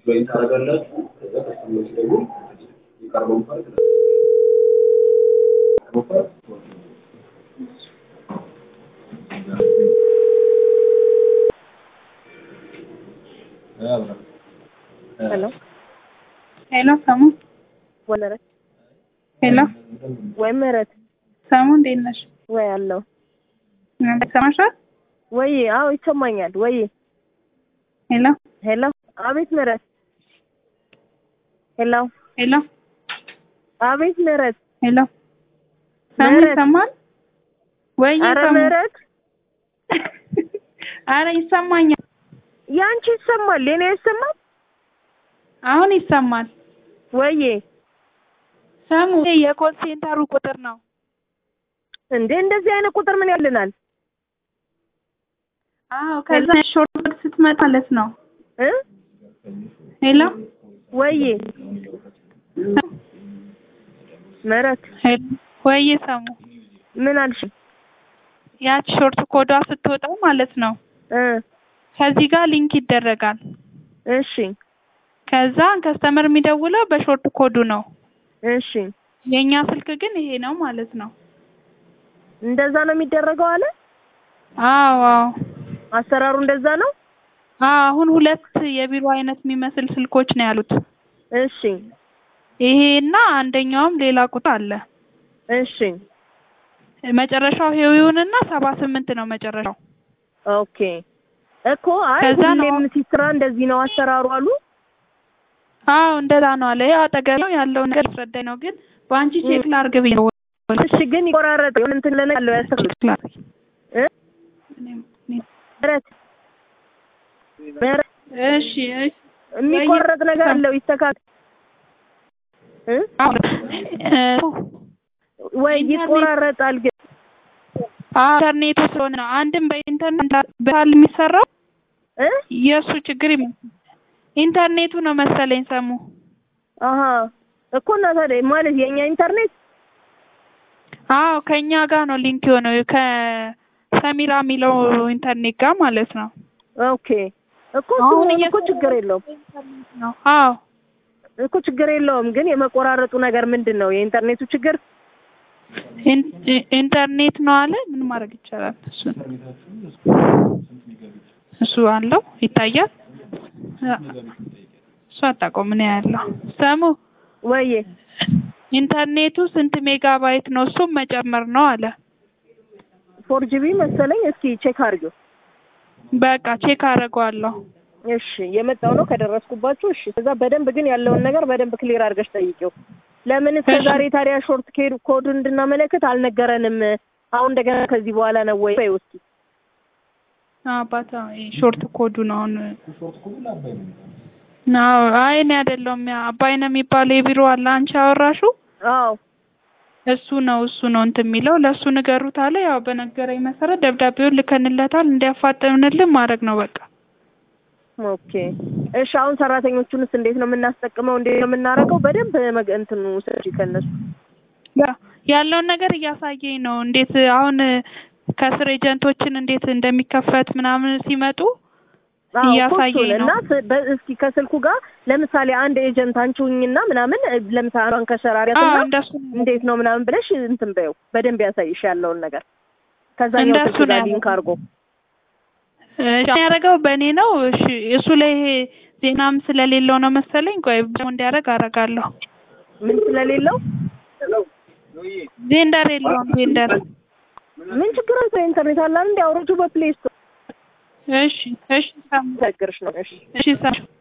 ጆይን ታደርጋላችሁ። ከዛ ከስተመሮች ደግሞ የቀረበውን ፓርት የቀረበው ፓርት ሄሎ ሄሎ ሰሙ ወይ ምህረት ሄሎ ወይ ምህረት ሰሙ እንዴት ነሽ? ወይ አለው እናንተ ሰማሻል? ወይ አዎ ይሰማኛል። ወይ ሄሎ ሄሎ አቤት ምህረት ሄሎ ሄሎ አቤት ምህረት ሄሎ ሰሙ ምህረት። ይሰማል ወይ? አረ ሰሙ ምህረት አረ ይሰማኛል። ያንቺ ይሰማል የኔ ይሰማል አሁን ይሰማል። ወይ ሰሙ ይሄ የኮል ሴንተሩ ቁጥር ነው። እንዴ እንደዚህ አይነት ቁጥር ምን ያልናል አዎ ከዛ ሾርት ስትመጣ ማለት ነው። እ ሄሎ ወይ ምህረት ሄሎ ወይ ሰሙ ምን አልሽ ያች ሾርት ኮዷ ስትወጣ ማለት ነው እ ከዚህ ጋር ሊንክ ይደረጋል። እሺ ከዛ ከስተመር የሚደውለው በሾርት ኮዱ ነው። እሺ የኛ ስልክ ግን ይሄ ነው ማለት ነው። እንደዛ ነው የሚደረገው አለ አዎ አዎ አሰራሩ እንደዛ ነው አዎ አሁን ሁለት የቢሮ አይነት የሚመስል ስልኮች ነው ያሉት። እሺ ይሄና አንደኛውም ሌላ ቁጥር አለ። እሺ መጨረሻው ሄዊውንና ሰባ ስምንት ነው መጨረሻው። ኦኬ እኮ አይ ከዛ ነው- ሁሌም ሲሰራ እንደዚህ ነው አሰራሩ አሉ አዎ እንደዛ ነው አለ። ያው አጠገብ ነው ያለው ነገር አስረዳኝ ነው ግን በአንቺ ቼክ ላርግ ብዬ ነው። እሺ ግን ይቆራረጥ የሆነ እንትን ለነ ያለው ያስተካክል ቼክ ላርግ። እ እኔም- እኔም- ምህረት ምህረት እሺ እሺ የሚቆረጥ ነገር አለው ይስተካከል እ አዎ እ ወይ ኢንተርኔት- ይቆራረጣል ግን አዎ ኢንተርኔቱ ስለሆነ ነው። አንድም በኢንተርኔት በካል የሚሰራው እ የእሱ ችግር ይመስል ኢንተርኔቱ ነው መሰለኝ ሰሙ። አሀ እኮ እና ታዲያ ማለት የኛ ኢንተርኔት አዎ ከኛ ጋር ነው ሊንክ የሆነው ከሰሚራ የሚለው ኢንተርኔት ጋር ማለት ነው። ኦኬ እኮ እሱ አሁን ቢሆን እኮ እየሰራ- ችግር የለውም ነው አዎ እኮ ችግር የለውም ግን የመቆራረጡ ነገር ምንድን ነው የኢንተርኔቱ ችግር ኢን- ኢ- ኢንተርኔት ነው አለ። ምን ማድረግ ይቻላል? እሱ እሱ አለው ይታያል። አ- እሱ አታውቀውም ምን ያለው ሰሙ ወይ ኢንተርኔቱ ስንት ሜጋባይት ነው? እሱም መጨመር ነው አለ። ፎር ጂቢ መሰለኝ እስኪ ቼክ አድርጊው በቃ ቼክ አደርገዋለሁ። እሺ የመጣው ነው ከደረስኩባችሁ እሺ ከዛ በደንብ ግን ያለውን ነገር በደንብ ክሊር አድርገሽ ጠይቂው ለምን እስከ እሺ። ዛሬ ታዲያ ሾርት ኬድ ኮዱን እንድናመለክት አልነገረንም አሁን እንደገና ከዚህ በኋላ ነው ወይ በይው እስኪ አባታ ሾርት ኮዱ ነው አሁን አዎ አይ እኔ አይደለሁም ያ አባይ ነው የሚባለው የቢሮ አለ አንቺ አወራሹ አዎ እሱ ነው እሱ ነው እንትን የሚለው ለእሱ ንገሩት አለ ያው በነገረኝ መሰረት ደብዳቤውን ልከንለታል እንዲያፋጥንልን ማድረግ ነው በቃ ኦኬ እሺ አሁን ሰራተኞቹንስ እንዴት ነው የምናስጠቅመው እንዴት ነው የምናደርገው በደንብ መግ- እንትኑ ስጪ ከእነሱ ያ ያለውን ነገር እያሳየኝ ነው እንዴት አሁን ከስር ኤጀንቶችን እንዴት እንደሚከፈት ምናምን ሲመጡ አዎ እኮ እያሳየኝ እሱን ነው። እና ስ- በ- እስኪ ከስልኩ ጋር ለምሳሌ አንድ ኤጀንት አንቺ ሁኚና ምናምን እ፣ ለምሳሌ አንዷን ከሸራ አዎ አድርጊያትና እንደሱ ነው እንዴት ነው ምናምን ብለሽ እንትን በይው በደንብ ያሳይሽ ያለውን ነገር ከዛኛው እንደሱ ስልክ ጋር ነው ሊንክ አድርጎ እሺ ያደረገው በእኔ ነው። እሺ እሱ ላይ ይሄ ዜናም ስለሌለው ነው መሰለኝ። ቆይ ደግሞ እንዲያደርግ አደርጋለሁ። ምን ስለሌለው ዜንደር የለውም ዜንደር። ምን ችግር አለ? ኢንተርኔት አለ እንዴ? አውርጁ በፕሌይ ስቶር እሺ እሺ ሰሙ ቸግርሽ ነው። እሺ እሺ ሰሙ